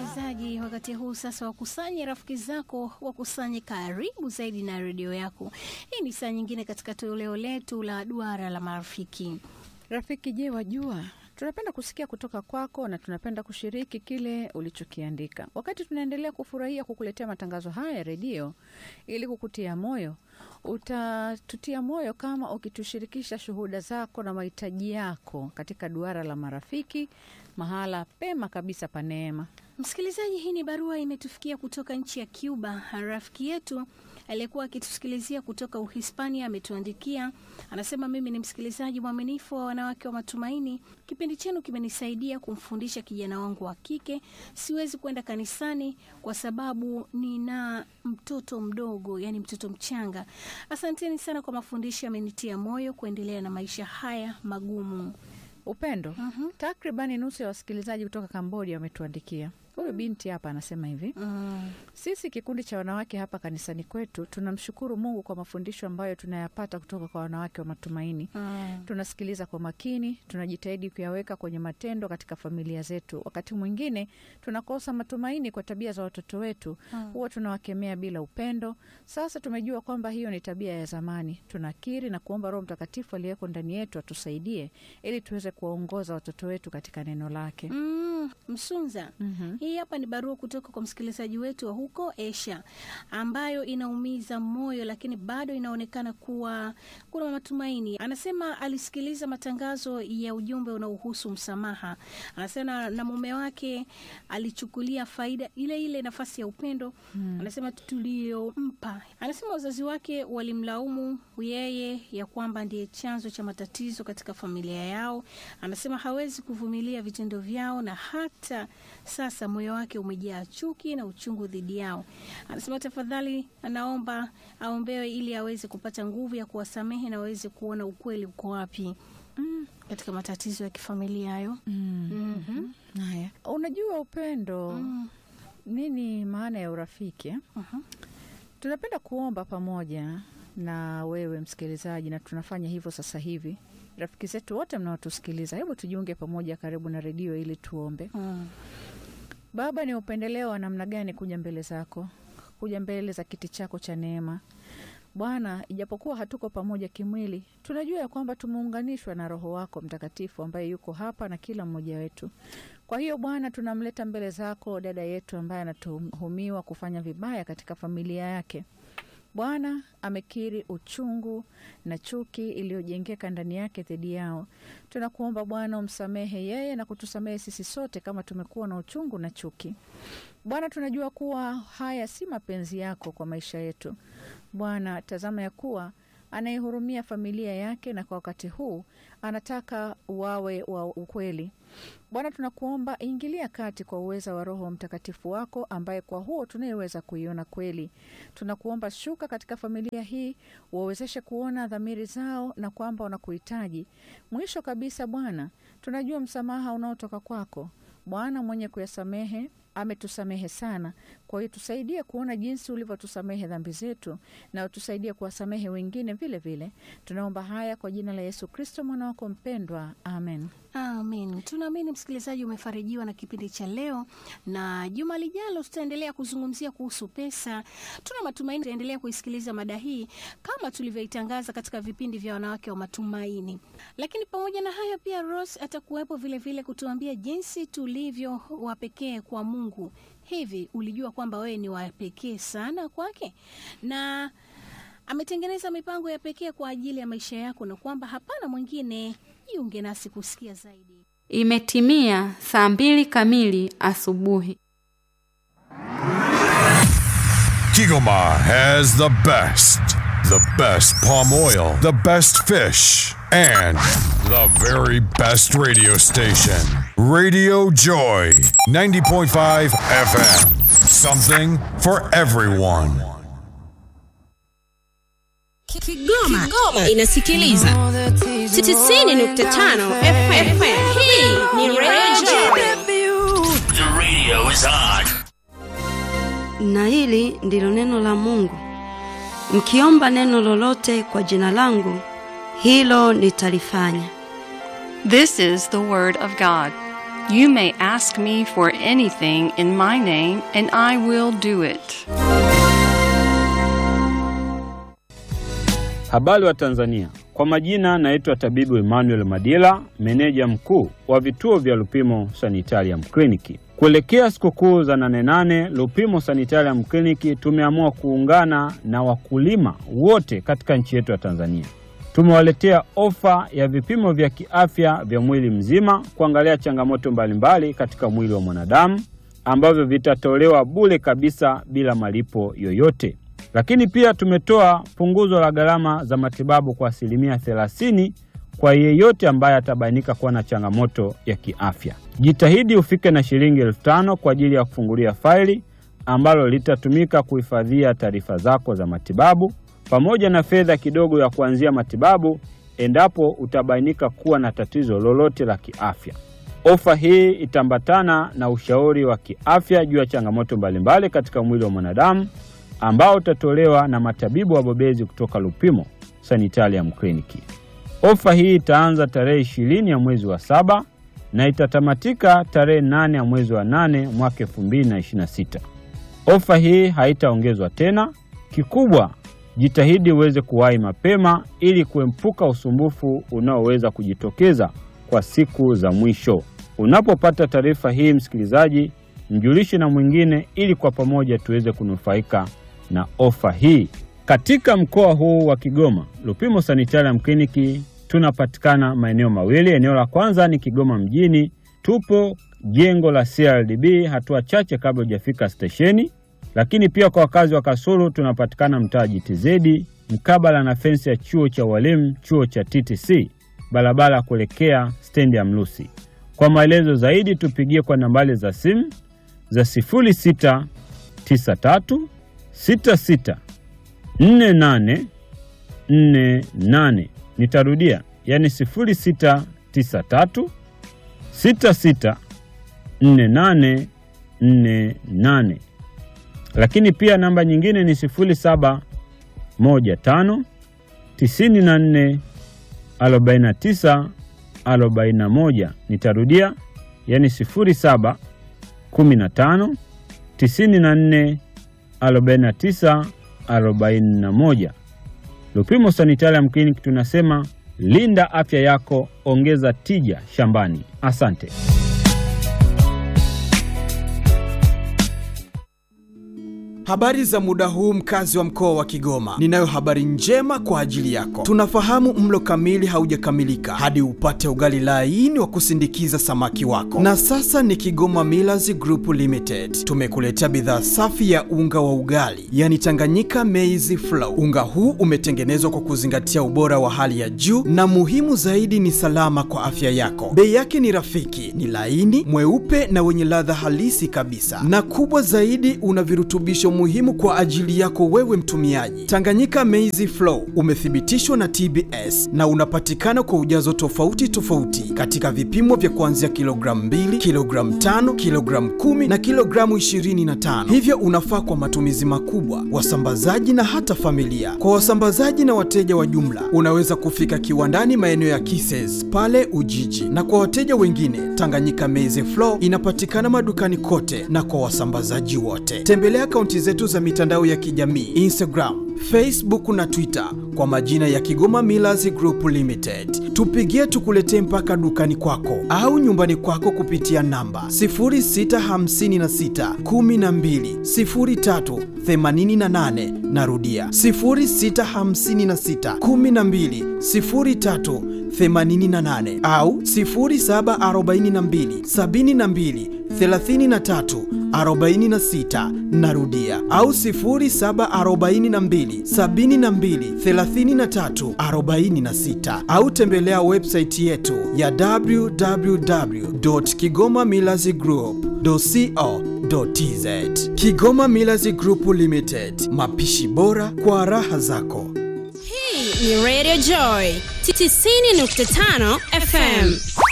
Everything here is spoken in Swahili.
msikilizaji, wakati huu sasa wakusanye rafiki zako, wakusanye karibu zaidi na redio yako. Hii ni saa nyingine katika toleo letu la duara la marafiki. Rafiki, je, wajua tunapenda kusikia kutoka kwako na tunapenda kushiriki kile ulichokiandika. Wakati tunaendelea kufurahia kukuletea matangazo haya ya redio ili kukutia moyo, utatutia moyo kama ukitushirikisha shuhuda zako na mahitaji yako katika duara la marafiki, mahala pema kabisa pa neema. Msikilizaji, hii ni barua imetufikia kutoka nchi ya Cuba. Rafiki yetu aliyekuwa akitusikilizia kutoka Uhispania ametuandikia, anasema, mimi ni msikilizaji mwaminifu wa Wanawake wa Matumaini. Kipindi chenu kimenisaidia kumfundisha kijana wangu wa kike. Siwezi kwenda kanisani kwa sababu nina mtoto mdogo, yani mtoto mchanga. Asanteni sana kwa mafundisho, amenitia moyo kuendelea na maisha haya magumu. Upendo. Takribani nusu ya wasikilizaji kutoka Kambodia wametuandikia. Huyu binti hapa anasema hivi: Mm. Sisi kikundi cha wanawake hapa kanisani kwetu tunamshukuru Mungu kwa mafundisho ambayo tunayapata kutoka kwa wanawake wa matumaini. Mm. Tunasikiliza kwa makini, tunajitahidi kuyaweka kwenye matendo katika familia zetu. Wakati mwingine tunakosa matumaini kwa tabia za watoto wetu, huwa tunawakemea bila upendo. Sasa tumejua kwamba hiyo ni tabia ya zamani. Tunakiri na kuomba Roho Mtakatifu aliyeko ndani yetu atusaidie ili tuweze kuwaongoza watoto wetu katika neno lake. Mm, Msunza. Mhm. Hii hapa ni barua kutoka kwa msikilizaji wetu wa huko Asia ambayo inaumiza moyo, lakini bado inaonekana kuwa kuna matumaini. Anasema alisikiliza matangazo ya ujumbe unaohusu msamaha. Anasema na mume wake alichukulia faida ile ile nafasi ya upendo anasema tuliyompa. Anasema wazazi wake walimlaumu yeye ya kwamba ndiye chanzo cha matatizo katika familia yao. Anasema hawezi kuvumilia vitendo vyao na hata sasa moyo wake umejaa chuki na uchungu dhidi yao. Anasema tafadhali, anaomba aombewe ili aweze kupata nguvu ya kuwasamehe na aweze kuona ukweli uko wapi mm, katika matatizo ya kifamilia hayo. Mhm. Haya, unajua upendo, Mm. nini maana ya urafiki eh? Mhm. Tunapenda kuomba pamoja na wewe msikilizaji, na tunafanya hivyo sasa hivi. Rafiki zetu wote mnaotusikiliza, hebu tujiunge pamoja karibu na redio ili tuombe. Mm. Baba, ni upendeleo wa namna gani kuja mbele zako, kuja mbele za kiti chako cha neema Bwana. Ijapokuwa hatuko pamoja kimwili, tunajua ya kwamba tumeunganishwa na Roho wako Mtakatifu ambaye yuko hapa na kila mmoja wetu. Kwa hiyo Bwana, tunamleta mbele zako dada yetu ambaye anatuhumiwa kufanya vibaya katika familia yake. Bwana amekiri uchungu na chuki iliyojengeka ndani yake dhidi yao. Tunakuomba Bwana umsamehe yeye na kutusamehe sisi sote kama tumekuwa na uchungu na chuki. Bwana, tunajua kuwa haya si mapenzi yako kwa maisha yetu. Bwana, tazama ya kuwa anaihurumia familia yake na kwa wakati huu anataka wawe wa ukweli. Bwana, tunakuomba ingilia kati kwa uweza wa Roho Mtakatifu wako ambaye kwa huo tunayeweza kuiona kweli. Tunakuomba shuka katika familia hii, wawezeshe kuona dhamiri zao na kwamba wanakuhitaji. Mwisho kabisa, Bwana, tunajua msamaha unaotoka kwako. Bwana mwenye kuyasamehe ametusamehe sana. Kwa hiyo tusaidie kuona jinsi ulivyotusamehe dhambi zetu na utusaidie kuwasamehe wengine vile vile. Tunaomba haya kwa jina la Yesu Kristo mwana wako mpendwa, amen. Amen. Tunaamini msikilizaji umefarijiwa na kipindi cha leo, na juma lijalo tutaendelea kuzungumzia kuhusu pesa. Tuna matumaini tutaendelea kuisikiliza mada hii kama tulivyoitangaza katika vipindi vya wanawake wa matumaini. Lakini pamoja na hayo, pia Rose atakuwepo vilevile kutuambia jinsi tulivyo wa pekee kwa Mungu. Hivi ulijua kwamba wewe ni wa pekee sana kwake na ametengeneza mipango ya pekee kwa ajili ya maisha yako na kwamba hapana mwingine. Jiunge nasi kusikia zaidi. Imetimia saa mbili kamili asubuhi. Kigoma has the best, the best palm oil, the best fish, and the very best radio station. Radio Joy, 90.5 FM. Something for everyone. Kigoma, inasikiliza 90.5 FM. Hii ni Radio The radio is on. na hili ndilo neno la Mungu. Mkiomba neno lolote kwa jina langu, hilo nitalifanya. This is the Word of God. You may ask me for anything in my name, and I will do it. Habari wa Tanzania, kwa majina naitwa tabibu Emmanuel Madila, meneja mkuu wa vituo vya Lupimo Sanitarium Kliniki. Kuelekea sikukuu za nane nane, Lupimo Sanitarium Kliniki tumeamua kuungana na wakulima wote katika nchi yetu ya Tanzania. Tumewaletea ofa ya vipimo vya kiafya vya mwili mzima kuangalia changamoto mbalimbali katika mwili wa mwanadamu ambavyo vitatolewa bure kabisa bila malipo yoyote. Lakini pia tumetoa punguzo la gharama za matibabu kwa asilimia thelathini kwa yeyote ambaye atabainika kuwa na changamoto ya kiafya. Jitahidi ufike na shilingi elfu tano kwa ajili ya kufungulia faili ambalo litatumika kuhifadhia taarifa zako za matibabu pamoja na fedha kidogo ya kuanzia matibabu endapo utabainika kuwa na tatizo lolote la kiafya. Ofa hii itaambatana na ushauri wa kiafya juu ya changamoto mbalimbali katika mwili wa mwanadamu ambao utatolewa na matabibu wabobezi kutoka Lupimo Sanitarium Kliniki. Ofa hii itaanza tarehe ishirini ya mwezi wa saba na itatamatika tarehe nane ya mwezi wa nane mwaka elfu mbili na ishirini na sita. Ofa hii haitaongezwa tena. Kikubwa, jitahidi uweze kuwahi mapema ili kuepuka usumbufu unaoweza kujitokeza kwa siku za mwisho. Unapopata taarifa hii, msikilizaji, mjulishe na mwingine ili kwa pamoja tuweze kunufaika na ofa hii. Katika mkoa huu wa Kigoma, Lupimo Sanitarium Kliniki tunapatikana maeneo mawili. Eneo la kwanza ni Kigoma mjini, tupo jengo la CRDB hatua chache kabla hujafika stesheni. Lakini pia kwa wakazi wa Kasulu tunapatikana mtaa JTZ mkabala na fensi ya chuo cha walimu, chuo cha TTC, barabara ya kuelekea stendi ya Mlusi. Kwa maelezo zaidi tupigie kwa nambari za simu za 0693 66 48 48. Nitarudia, yani 0693 66 48 48. Lakini pia namba nyingine ni 0715 94 49 41. Nitarudia, yani 07 15 94 49 41. Lupimo Sanitarium Clinic tunasema linda afya yako, ongeza tija shambani. Asante. Habari za muda huu mkazi wa mkoa wa Kigoma. Ninayo habari njema kwa ajili yako. Tunafahamu mlo kamili haujakamilika hadi upate ugali laini wa kusindikiza samaki wako. Na sasa ni Kigoma Millers Group Limited. Tumekuletea bidhaa safi ya unga wa ugali, yani Tanganyika Maize Flour. Unga huu umetengenezwa kwa kuzingatia ubora wa hali ya juu na muhimu zaidi ni salama kwa afya yako. Bei yake ni rafiki, ni laini, mweupe na wenye ladha halisi kabisa. Na kubwa zaidi una virutubisho muhimu kwa ajili yako wewe mtumiaji. Tanganyika Maize Flour umethibitishwa na TBS na unapatikana kwa ujazo tofauti tofauti katika vipimo vya kuanzia kilogramu 2, kilogramu 5, kilogramu 10 na kilogramu 25. Hivyo unafaa kwa matumizi makubwa, wasambazaji na hata familia. Kwa wasambazaji na wateja wa jumla, unaweza kufika kiwandani maeneo ya Kises pale Ujiji, na kwa wateja wengine, Tanganyika Maize Flour inapatikana madukani kote na kwa wasambazaji wote. Tembelea akaunti zetu za mitandao ya kijamii Instagram, Facebook na Twitter kwa majina ya Kigoma Millers Group Limited. Tupigie tukuletee mpaka dukani kwako au nyumbani kwako kupitia namba 0656 12 03 88. Narudia 0656 12 03 88 au 0742 72 33 46 narudia au 0742 72 33 46 au tembelea website yetu ya www.kigomamillazgroup.co.tz Kigoma Millers Group Limited, mapishi bora kwa raha zako. Hii ni Radio Joy 90.5 FM.